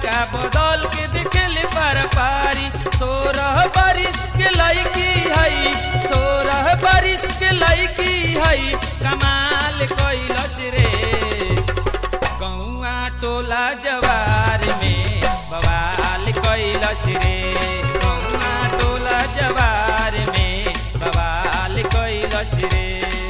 लइका बदल के देखेले पार पारी सोरह बारिश के लइकी हई सोरह बारिश के लइकी हई कमाल कैलस रे गौआ टोला जवार में बवाल कैलस रे गौआ टोला जवार में बवाल कैलस रे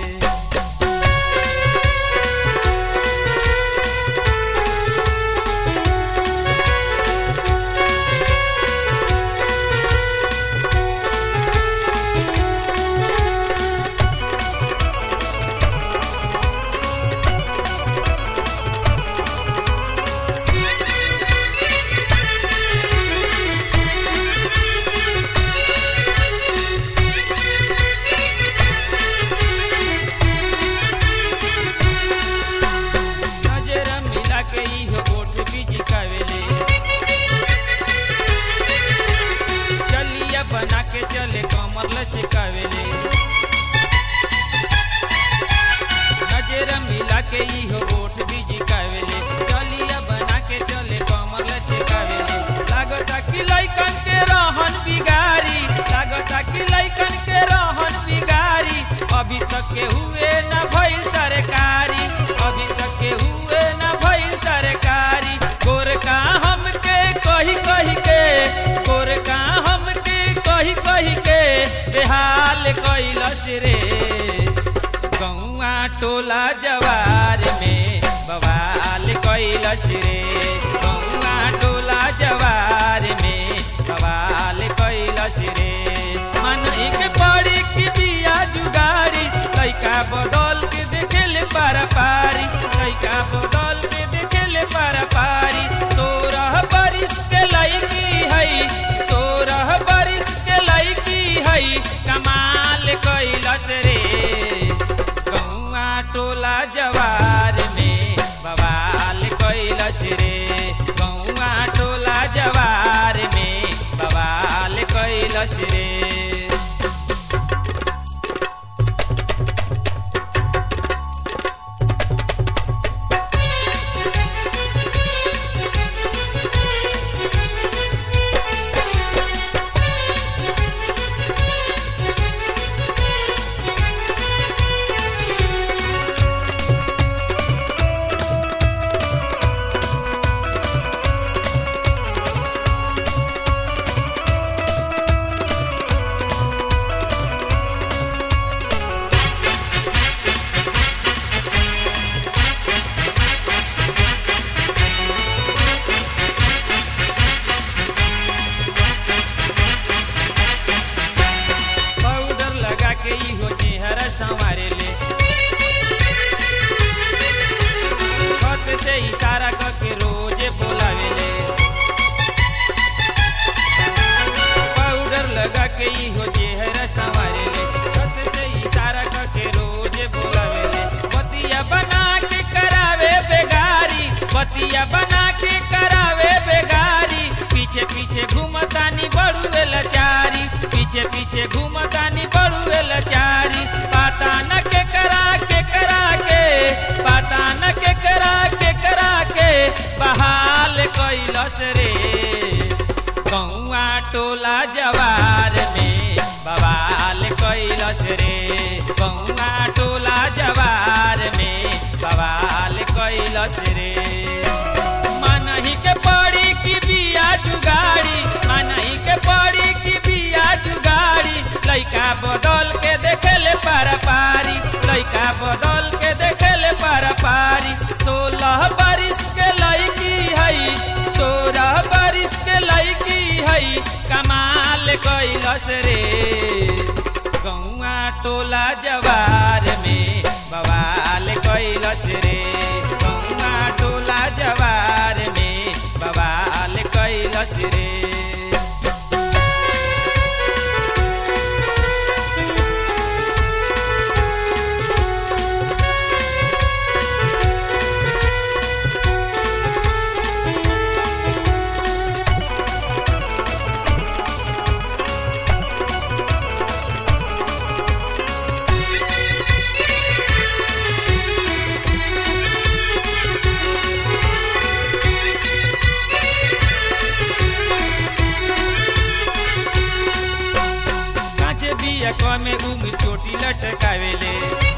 नजर मिला के इहो ओठ बीज कावेले चलिया बना के चले कमर लचकावेले नजर मिला के इहो ओठ बीज कावेले चलिया बना के चले कमर लचकावेले लागता कि लइकन के रहन बिगारी लागता कि लइकन के रहन बिगारी अभी तक के हुए न भइल सरकारी अभी तक के हुए न भइल सरकारी गोरका हमके कही कही के गोरका हमके कही कही के बेहाल कैलस रे गौआ टोला जवार में बवाल कैलस रे गौआ टोला जवार में बवाल कैलस रे मन के पड़ी की बिया जुगाड़ी लइका बदल के देखेले पारा पारी लइका बदल के देखेले पारा पारी सोरह बारिश के लइकी हई सोरह बारिश के लइकी हई कमाल कैलस रे गौआ टोला जवार में बवाल कैलस रे गौआ टोला जवार में बवाल कैलस रे पाउडर लगा के इहो चेहरा संवारे ले छत से इशारा करके रोजे बोलावे ले पाउडर लगा के इहो चेहरा संवारे ले छत से इशारा करके रोजे बोलावे ले बतिया बना के करावे बेगारी बतिया बना के करावे बेगारी पीछे पीछे घूमतानी बड़ुए लचारी पीछे पीछे घूमतानी बड़ुए लचारी पाता न के करा के करा के पाता न के करा के करा के बहाल कैलस रे गौआ टोला जवार में बवाल कैलस रे गौआ टोला जवार में बवाल कैलस रे मनही के पड़ी की बिया जुगाड़ी मनही के पड़ी की बिया जुगाड़ी लइका बदल के देखेले पारा पारी लइका बदल के देखेले पारा पारी सोलह बारिश के लइकी हई सोलह बारिश के लइकी हई कमाल कैलस रे गौआ टोला जवार में बवाल कैलस रे गौआ टोला जवार में बवाल कैलस रे बिया कमे उमी चोटी लटकावेले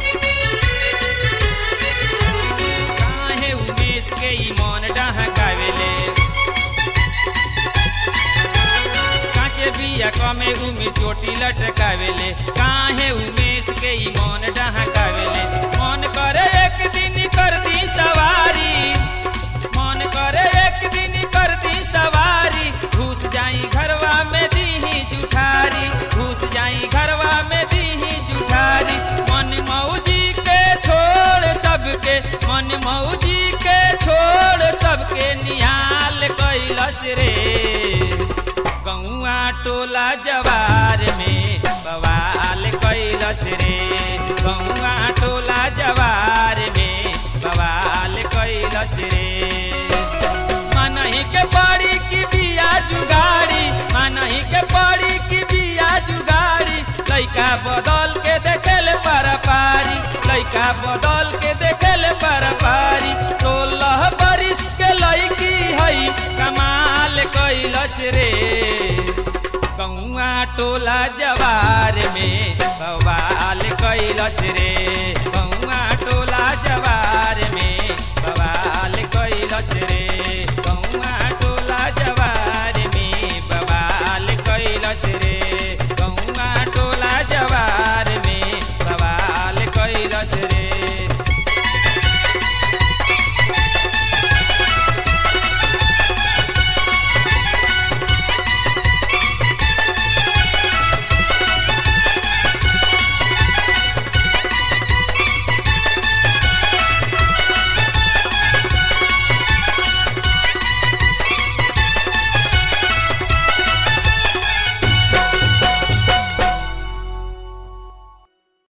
काहे उमेश के ई मन डहकावेले काचे बिया कमे उमी चोटी लटकावेले काहे उमेश के ई मन डहकावेले मन करे एक दिन कर दी सवारी मन करे एक दिन कर दी सवारी घुस जाई घरवा में दीही जुठारी घुस जाई घरवा में दीही जुठारी मन मौजी के छोड़ सबके मन मौजी के छोड़ सबके निहाल कैलस रे गौआ टोला जवार में बवाल कैलस रे गौआ टोला जवार में बवाल कैलस रे मनही के पड़ी की बिया जुगाड़ी मनही के पड़ी की बिया जुगाड़ी लइका बदल के देखेल पर पारी लइका बदल के देखेल पर पारी सोलह बरिस के लइकी हई कमाल कैलस रे कौआ टोला जवार में बवाल कैलस रे कौआ टोला जवार में बवाल कैलस रे